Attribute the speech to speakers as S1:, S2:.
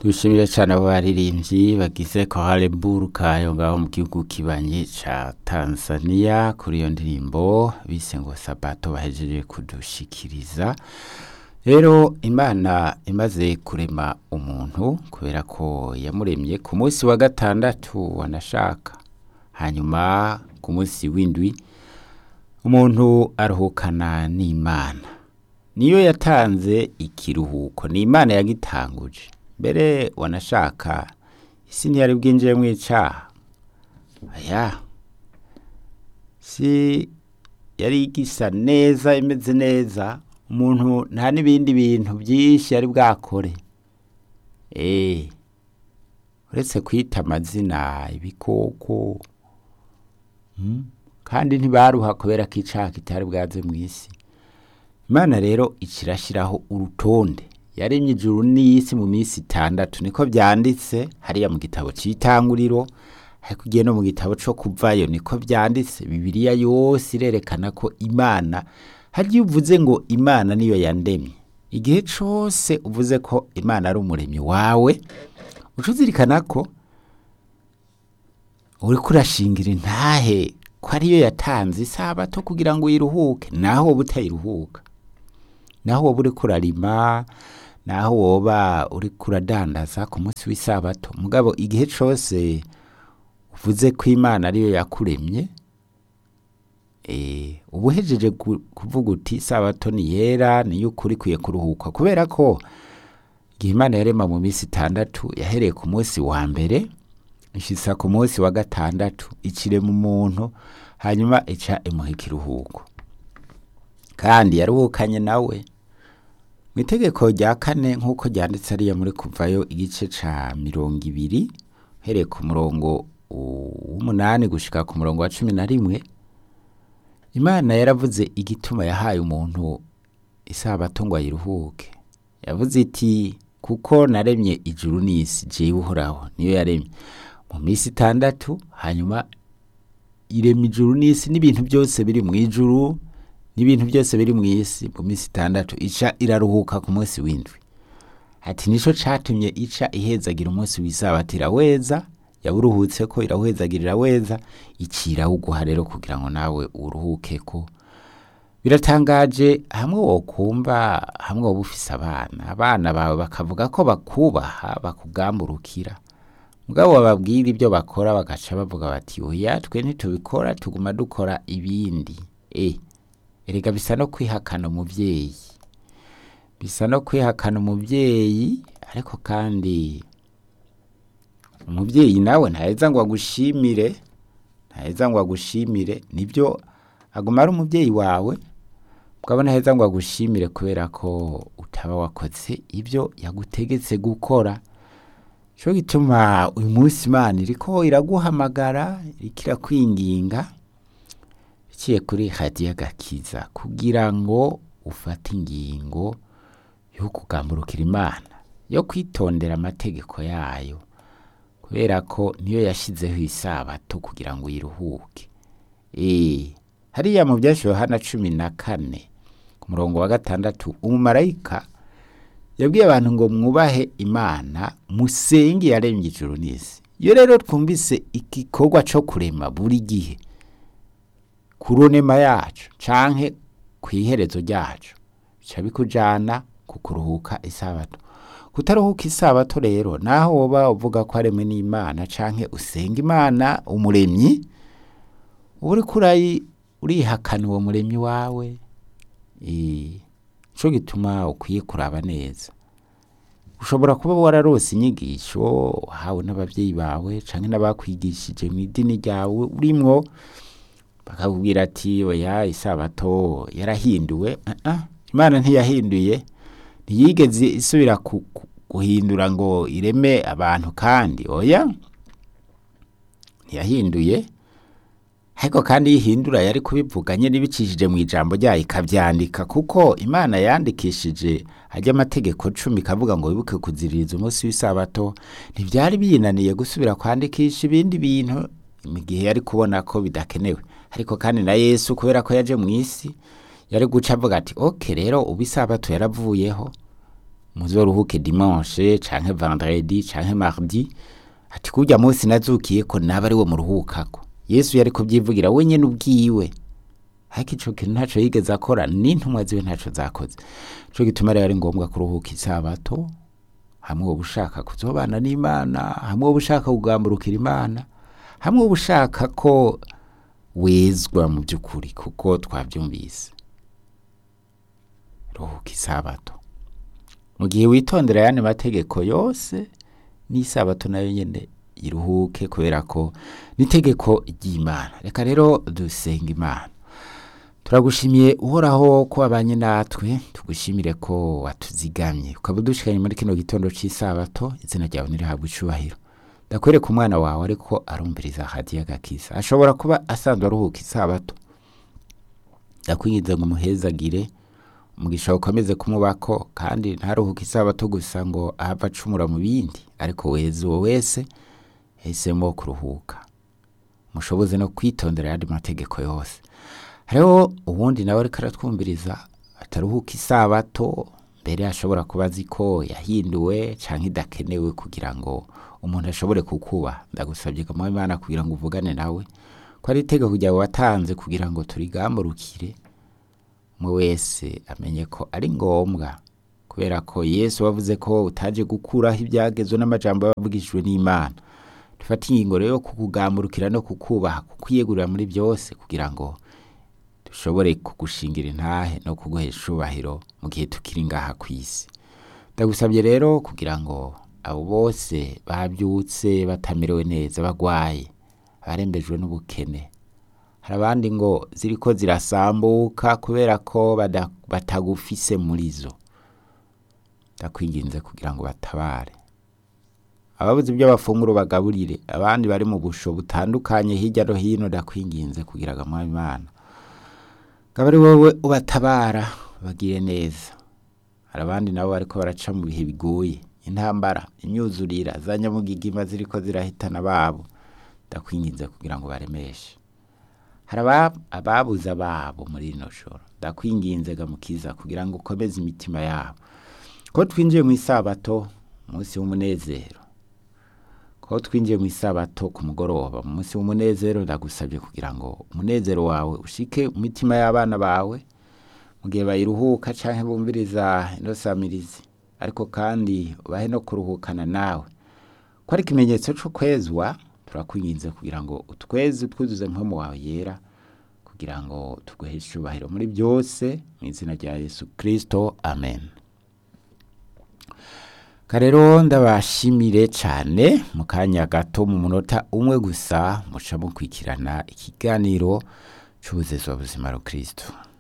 S1: dushimire cyane abo baririmbyi bagize kohale burukayo ngaho mu gihugu kibanyi ca tanzania kuri iyo ndirimbo bise ngo sabato bahejeje kudushikiriza rero imana imaze kurema umuntu kubera ko yamuremye ku munsi wa gatandatu wanashaka hanyuma ku munsi w'indwi umuntu aruhukana n'imana niyo yatanze ikiruhuko ni imana yagitanguje mbere wanashaka isi ntiyari bwinjiye mu icaha aya si yari igisa neza imeze neza umuntu nta n'ibindi bintu byinshi yari bwakore eh uretse kwita amazina ibikoko mm? kandi ntibaruha kubera ko icaha kitari bwaze mu isi imana rero ikirashyiraho urutonde yaremye ijuru n'isi mu minsi itandatu niko byanditse hariya mu gitabo cy'itanguriro ariko ugiye no mu gitabo cyo kuvayo niko byanditse bibiliya yose irerekana ko imana hagiye uvuze ngo imana niyo yandemye igihe cyose uvuze ko imana ari umuremyi wawe uca uzirikana ko uri kurashingira intahe ko ariyo yatanze isabato kugira ngo uyiruhuke naho wowe utayiruhuka naho wowe uri kurarima naho woba uri kuradandaza ku munsi w'isabato mugabo igihe cyose uvuze ko imana ariyo yakuremye uba uhejeje kuvuga uti isabato ni yera niyo ukuri kwiye kuruhuka kubera ko igihe imana yarema mu minsi itandatu yahereye ku munsi wa mbere ishisa ku munsi wa gatandatu ikirema umuntu hanyuma ica imuha ikiruhuko kandi yaruhukanye nawe mu itegeko rya kane nk'uko ryanditse ariya muri kuvayo igice ca mirongo ibiri uhereye ku murongo w'umunani gushika ku murongo wa cumi na rimwe imana yaravuze igituma yahaye umuntu isabato ngo ayiruhuke yavuze iti kuko naremye ijuru n'isi jewe uhoraho niyo yaremye mu minsi itandatu hanyuma irema ijuru n'isi n'ibintu byose biri mu ijuru n'ibintu byose biri mu isi mu minsi itandatu ica iraruhuka ku munsi w'indwi ati nico catumye ica ihezagira umunsi w'isabato iraweza yawuruhutse ko irawuhezagira iraweza icira uguha rero kugira ngo nawe uruhuke ko biratangaje hamwe wokumva hamwe woba ufise abana abana bawe bakavuga ko bakubaha bakugamburukira mugabo bababwira ibyo bakora bagaca bavuga bati oya twe ntitubikora tuguma dukora ibindi e erega bisa no kwihakana umuvyeyi bisa no kwihakana umuvyeyi ariko kandi umuvyeyi nawe ntaheza ngo agushimire ntaheza ngo agushimire nibyo aguma ari umuvyeyi wawe mugabo ntaheza ngo agushimire kubera ko utaba wakoze ibyo yagutegetse gukora cyo gituma uyu munsi imana iriko iraguhamagara iriko irakwinginga biciye kuri hadiya agakiza kugira ngo ufate ingingo yo kugamburukira imana yo kwitondera amategeko yayo kubera ko niyo yashyizeho isabato kugira ngo uyiruhuke eee hariya mu byashyiriweho Yohana cumi na kane ku murongo wa gatandatu umumarayika yabwiye abantu ngo mwubahe imana musenge yaremye ijuru n'isi iyo rero twumvise igikorwa cyo kurema buri gihe ku runema yacu canke ku iherezo ryacu bica bikujana ku kuruhuka isabato kutaruhuka isabato rero naho woba uvuga ko aremwe n'imana canke usenga imana umuremyi uba uriko urihakana uwo muremyi wawe nico gituma ukwiye kuraba neza ushobora kuba wararose inyigisho wahawe n'ababyeyi bawe canke n'abakwigishije mu idini ryawe urimwo bakakubwira ati oya isabato yarahinduwe imana ntiyahinduye ntiyigeze isubira guhindura ngo ireme abantu kandi oya ntiyahinduye ariko kandi yihindura yari kubivuga nyine ibicishije mu ijambo ryayo ikabyandika kuko imana yandikishije ajya amategeko cumi ikavuga ngo wibuke kuziririza umunsi w'isabato ntibyari biyinaniye gusubira kwandikisha ibindi bintu mu gihe yari kubona ko bidakenewe ariko kandi na yesu kubera ko yaje mu isi yari guca avuga ati oke rero ubu isabato yaravuyeho muzoruhuke dimanche canke vendredi canke mardi ati kurya munsi nazukiye ko naba ari we muruhukako yesu yari kubyivugira wenyine ubwiwe ariko ico kintu ntaco yigeze akora n'intumwa ziwe ntaco zakoze ico gituma rero ari ngombwa kuruhuka isabato hamwe woba ushaka kuzobana n'imana hamwe woba ushaka kugamburukira imana hamwe woba ushaka ko wezwa mu by'ukuri kuko twabyumvise ruhuka isabato mu gihe witondera ayandi mategeko yose n'isabato nayo nyine iruhuke kubera ko n'itegeko ry'imana reka rero dusenga imana turagushimiye uhoraho ko wabanye natwe tugushimire ko watuzigamye ukaba udushikanye muri kino gitondo cy'isabato izina ryawe ntirihabwe icubahiro ndakwereka umwana wawe ariko arumviriza hadiya agakiza ashobora kuba asanzwe aruhuka isabato ndakwinginze ngo umuhezagire umugisha ukomeze kumubako kandi ntaruhuke isabato gusa ngo ahava acumura mu bindi ariko weza uwo wese yahisemo kuruhuka mushoboze no kwitondera ayandi mategeko yose hariho ubundi nawe ariko aratwumviriza ataruhuka isabato mbere ashobora kuba azi ko yahinduwe cyangwa idakenewe kugira ngo umuntu ashobore kukuba ndagusabye kamuha imana kugira ngo uvugane nawe ko ari itegeko ryawe watanze kugira ngo turigamburukire umwe wese amenye ko ari ngombwa kubera ko yesu wavuze ko utaje gukuraho ibyagezwe n'amajambo yavugishijwe n'imana dufate ingingo rero yo kukugamburukira no kukubaha kukwiyegurira muri byose kugira ngo dushobore kugushingira intahe no kuguha icubahiro mu gihe tukiri ngaha ku isi ndagusabye rero kugira ngo abo bose babyutse batamerewe neza bagwaye barembejwe n'ubukene hari abandi ngo ziriko zirasambuka kubera ko bada- batagufise muri zo ndakwinginze kugira ngo batabare ababuze ibyo bafungura bagaburire abandi bari mu busho butandukanye hirya no hino ndakwinginze kugira ngo amwami imana ngaba ari wowe ubatabara bagire neza hari abandi nabo bariko baraca mu bihe bigoye intambara imyuzurira za nyamugigima ziriko zirahitana babo ndakwinginze kugira ngo baremeshe hari aba- ababuze ababo muri rino joro ndakwinginze gamukiza kugira ngo ukomeze imitima yabo ko twinjiye mu isabato umunsi w'umunezero ko twinjiye mu isabato ku mugoroba mu munsi w'umunezero ndagusabye kugira ngo umunezero wawe ushike mu mitima y'abana bawe mu gihe bayiruhuka canke bumviriza ino samirizi ariko kandi ubahe no kuruhukana nawe ko ari ikimenyetso co kwezwa turakwinginze kugira ngo utweze utwuzuze mpemu wawe yera kugira ngo tuguhe icubahiro muri byose mu izina rya yesu kristo amen karero ndabashimire cyane mu kanya gato mu munota umwe gusa muca mukurikirana ikiganiro cy'ubuzezwa buzima rukristo